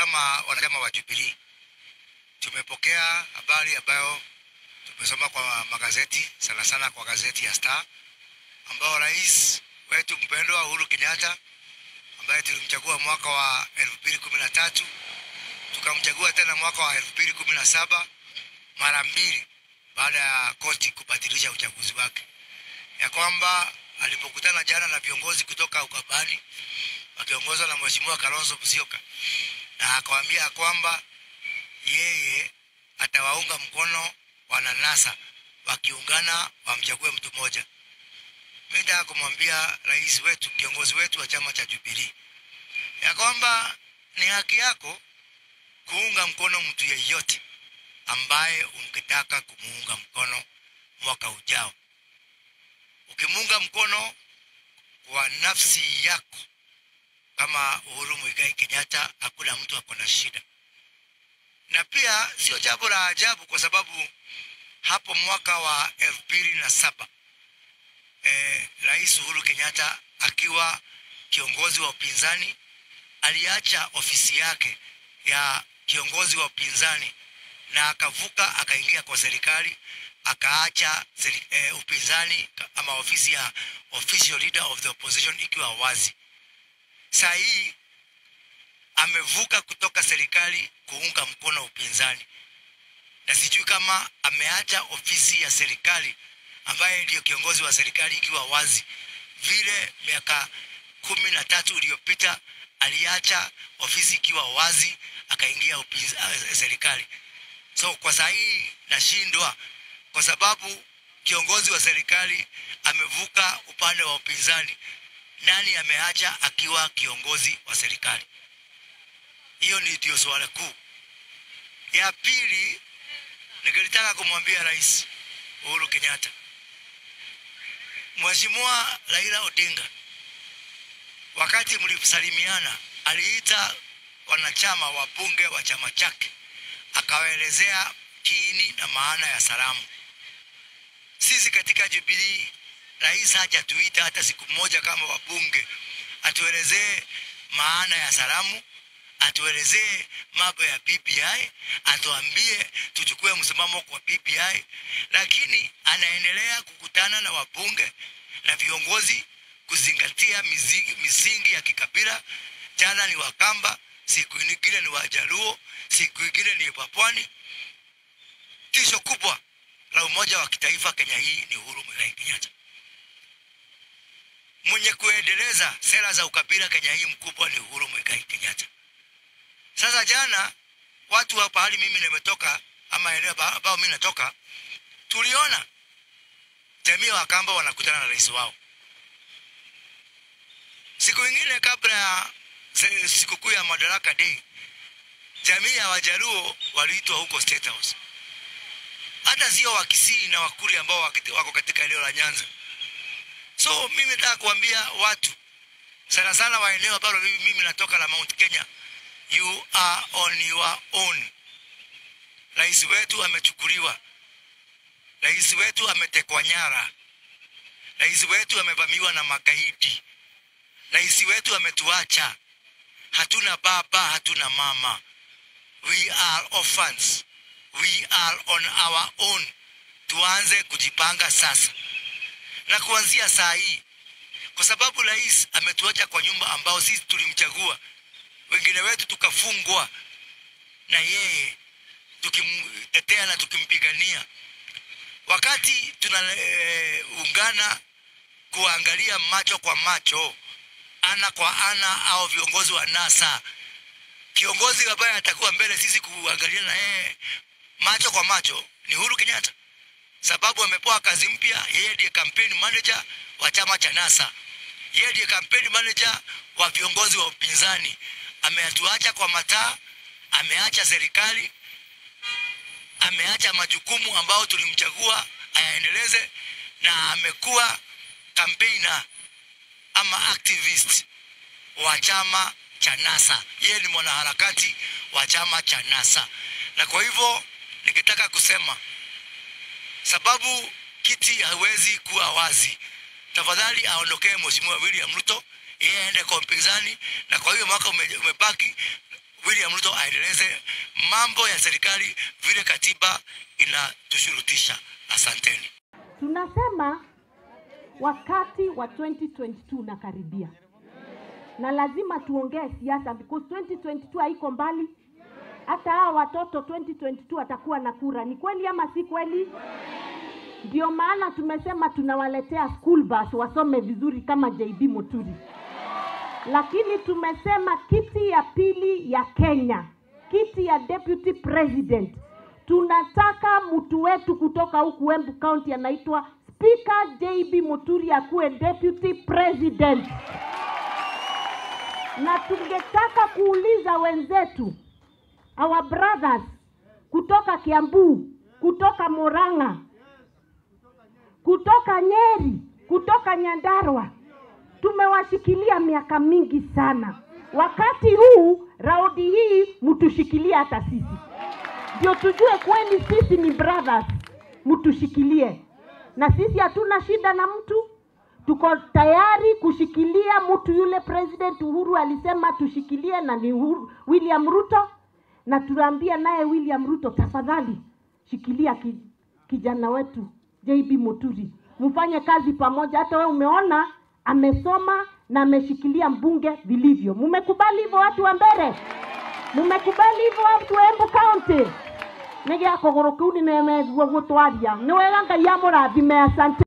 kama wanachama wa Jubilee tumepokea habari ambayo tumesoma kwa magazeti, sana sana kwa gazeti ya Star, ambao rais wetu mpendwa Uhuru Kenyatta ambaye tulimchagua mwaka wa elfu mbili kumi na tatu tukamchagua tena mwaka wa elfu mbili kumi na saba mara mbili baada ya koti kubatilisha uchaguzi wake, ya kwamba alipokutana jana na viongozi kutoka Ukambani wakiongozwa na Mheshimiwa Kalonzo Musyoka, na akawaambia kwamba yeye atawaunga mkono wananasa wakiungana wamchague mtu mmoja. Mimi nataka kumwambia rais wetu, kiongozi wetu wa chama cha Jubilee, ya kwamba ni haki yako kuunga mkono mtu yeyote ambaye ungetaka kumuunga mkono mwaka ujao. Ukimuunga mkono kwa nafsi yako kama Uhuru Muigai Kenyatta, hakuna mtu ako na shida, na pia sio jambo la ajabu kwa sababu hapo mwaka wa elfu mbili na saba eh, Rais Uhuru Kenyatta akiwa kiongozi wa upinzani aliacha ofisi yake ya kiongozi wa upinzani na akavuka akaingia kwa serikali akaacha seri, eh, upinzani ama ofisi ya official leader of the opposition ikiwa wazi. Saa hii amevuka kutoka serikali kuunga mkono upinzani, na sijui kama ameacha ofisi ya serikali ambaye ndiyo kiongozi wa serikali ikiwa wazi, vile miaka kumi na tatu iliyopita aliacha ofisi ikiwa wazi akaingia upinza- serikali. So kwa saa hii nashindwa kwa sababu kiongozi wa serikali amevuka upande wa upinzani. Nani ameacha akiwa kiongozi wa serikali? Hiyo ni ndio swala kuu. Ya pili, ningelitaka kumwambia Rais Uhuru Kenyatta, Mheshimiwa Raila Odinga wakati mlisalimiana aliita wanachama wa bunge wa chama chake akawaelezea kiini na maana ya salamu. Sisi katika Jubilee, rais hajatuita hata siku moja kama wabunge atuelezee maana ya salamu, atuelezee mambo ya BBI, atuambie tuchukue msimamo kwa BBI, lakini anaendelea kukutana na wabunge na viongozi kuzingatia misingi, misingi ya kikabila. Jana ni Wakamba, siku nyingine ni Wajaluo, siku nyingine ni Wapwani. Tisho kubwa la umoja wa kitaifa Kenya hii ni Uhuru Muigai Kenyatta. Mwenye kuendeleza sera za ukabila Kenya hii mkubwa ni Uhuru Muigai Kenyatta. Sasa jana watu wa pahali mimi nimetoka ama eneo ambao mimi natoka, tuliona jamii ya Wakamba wanakutana na rais wao siku ingine kabla ya se- sikukuu ya Madaraka Day, jamii ya Wajaluo waliitwa huko State House. Hata sio Wakisii na Wakuri ambao wakiti- wako katika eneo la Nyanza. So mimi nataka kuambia watu sana sana wa eneo ambalo mimi, mimi natoka la Mount Kenya, you are on your own. Rais wetu amechukuliwa, rais wetu ametekwa nyara, rais wetu amevamiwa na magaidi rais wetu ametuacha, hatuna baba, hatuna mama, we are orphans, we are on our own. Tuanze kujipanga sasa na kuanzia saa hii, kwa sababu rais ametuacha kwa nyumba ambao sisi tulimchagua, wengine wetu tukafungwa na yeye, tukimtetea na tukimpigania. Wakati tunaungana kuangalia macho kwa macho ana kwa ana au viongozi wa NASA. Kiongozi ambaye atakuwa mbele sisi kuangalia na yeye macho kwa macho ni Uhuru Kenyatta, sababu amepewa kazi mpya. Yeye ndiye campaign manager wa chama cha NASA, yeye ndiye campaign manager wa viongozi wa upinzani. Ameatuacha kwa mataa, ameacha serikali, ameacha majukumu ambayo tulimchagua ayaendeleze, na amekuwa campaigner ama activist wa chama cha NASA. Yeye ni mwanaharakati wa chama cha NASA, na kwa hivyo nikitaka kusema sababu kiti hawezi kuwa wazi, tafadhali aondokee Mheshimiwa William Ruto, yeye aende kwa mpinzani, na kwa hiyo mwaka ume, umebaki William Ruto aendeleze mambo ya serikali vile katiba inatushurutisha. Asanteni. Tunasema wakati wa 2022 unakaribia na lazima tuongee siasa because 2022 haiko mbali. Hata hawa watoto 2022 watakuwa na kura. Ni kweli ama si kweli? Ndio maana tumesema tunawaletea school bus wasome vizuri kama JB Muturi, lakini tumesema kiti ya pili ya Kenya, kiti ya deputy president, tunataka mtu wetu kutoka huku Embu County anaitwa Speaker JB Muturi akuwe deputy president, na tungetaka kuuliza wenzetu our brothers kutoka Kiambu, kutoka Murang'a, kutoka Nyeri, kutoka Nyandarua, tumewashikilia miaka mingi sana. Wakati huu raundi hii mtushikilie hata sisi, ndio tujue kweli sisi ni brothers, mtushikilie. Na sisi hatuna shida na mtu, tuko tayari kushikilia mtu yule President Uhuru alisema tushikilie, na ni Uhuru, William Ruto, na tunaambia naye William Ruto, tafadhali shikilia ki, kijana wetu JB Muturi, mfanye kazi pamoja. Hata wewe umeona amesoma na ameshikilia mbunge vilivyo. Mumekubali hivyo watu wa mbere? Mumekubali hivyo watu wa Embu County? nä gä akå gå rå kä u nä nemeguo gå twaria nä wega ngai amå rathime asante